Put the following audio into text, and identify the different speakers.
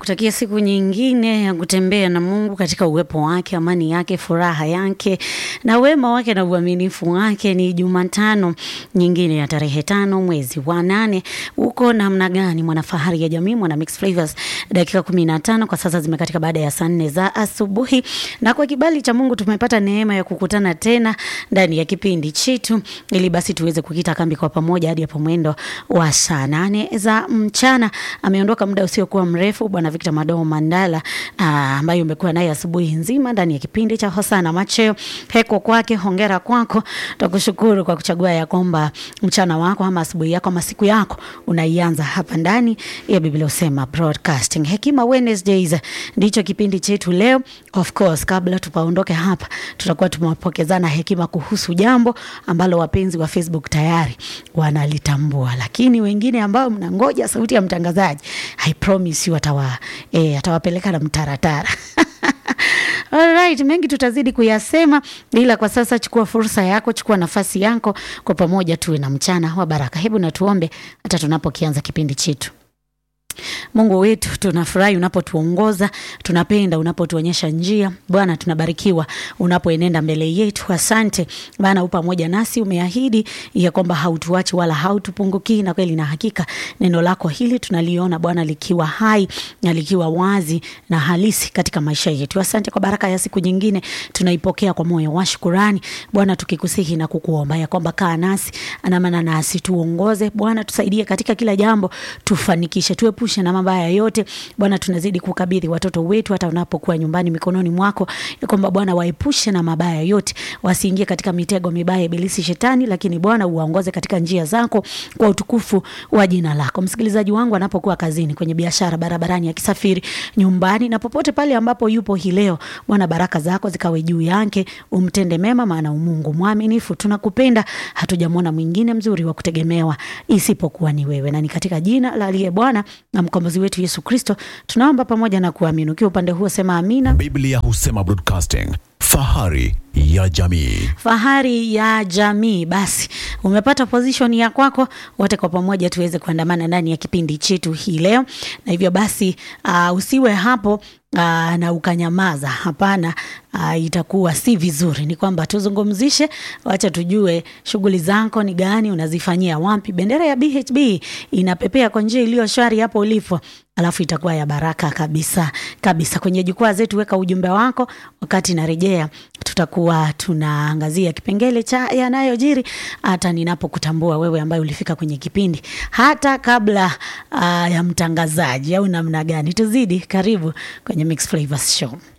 Speaker 1: Nakutakia siku nyingine ya kutembea na Mungu katika uwepo wake, amani yake, furaha yake na wema wake na uaminifu wake. Ni Jumatano nyingine ya tarehe tano mwezi wa nane. Uko namna gani mwanafahari ya jamii, mwana Mix Flavors? Dakika kumi na tano kwa sasa zimekatika baada ya saa nne za asubuhi, na kwa kibali cha Mungu tumepata neema ya kukutana tena ndani ya kipindi chetu, ili basi tuweze kukita kambi kwa pamoja hadi hapo mwendo wa saa nane za mchana. Ameondoka muda usiokuwa mrefu Bwana Victor Madomo Mandala ambaye umekuwa naye asubuhi nzima ndani ya kipindi cha Hosana Macheo. Heko kwake, hongera kwako, tukushukuru kwa kuchagua ya kwamba mchana wako ama asubuhi yako ama siku yako unaianza hapa ndani ya Biblia Usema Broadcasting. Hekima Wednesdays ndicho kipindi chetu leo. Of course, kabla tupaondoke hapa, tutakuwa tumewapokezana hekima kuhusu jambo ambalo wapenzi wa Facebook tayari wanalitambua, lakini wengine ambao mnangoja sauti ya mtangazaji, I promise you atawa, eh, atawapeleka na mtaratara Alright, mengi tutazidi kuyasema, ila kwa sasa chukua fursa yako, chukua nafasi yako, kwa pamoja tuwe na mchana wa baraka. Hebu na tuombe hata tunapokianza kipindi chetu. Mungu wetu, tunafurahi unapotuongoza, tunapenda unapotuonyesha njia. Bwana, tunabarikiwa unapoenenda mbele yetu. Asante maana u pamoja nasi, umeahidi ya kwamba hautuachi wala hautupungukii, na kweli na hakika neno lako hili tunaliona Bwana likiwa hai na likiwa wazi na halisi katika maisha yetu. Asante kwa baraka ya siku nyingine, tunaipokea kwa moyo wa shukurani Bwana, tukikusihi na kukuomba ya kwamba kaa nasi, anamana nasi, tuongoze Bwana, tusaidie katika kila jambo, tufanikishe, tuepushe na mabaya yote Bwana. Tunazidi kukabidhi watoto wetu hata unapokuwa nyumbani mikononi mwako, ya kwamba Bwana waepushe na mabaya yote, wasiingie katika mitego mibaya ibilisi shetani, lakini Bwana uwaongoze katika njia zako kwa utukufu wa jina lako. Msikilizaji wangu anapokuwa kazini, kwenye biashara, barabarani, akisafiri, nyumbani na popote pale ambapo yupo hii leo, Bwana baraka zako zikawe juu yake, umtende mema, maana umungu mwaminifu. Tunakupenda, hatujamwona mwingine mzuri wa kutegemewa isipokuwa ni wewe, na ni katika jina la aliye Bwana na mkombozi wetu Yesu Kristo tunaomba pamoja na kuamini. Ukiwa upande huo sema amina.
Speaker 2: Biblia Husema Broadcasting, fahari ya jamii.
Speaker 1: Fahari ya jamii. Basi umepata position ya kwako, wote kwa pamoja tuweze kuandamana ndani ya kipindi chetu hii leo, na hivyo basi uh, usiwe hapo Uh, na ukanyamaza. Hapana, uh, itakuwa si vizuri. Ni kwamba tuzungumzishe, wacha tujue shughuli zako ni gani, unazifanyia wapi. Bendera ya BHB inapepea kwa njia iliyo shwari hapo ulipo, alafu itakuwa ya baraka kabisa kabisa. Kwenye jukwaa zetu weka ujumbe wako, wakati narejea tutakuwa tunaangazia kipengele cha yanayojiri hata ninapokutambua wewe ambaye ulifika kwenye kipindi hata kabla uh, ya mtangazaji au namna gani. Tuzidi karibu kwenye Mix Flavors Show.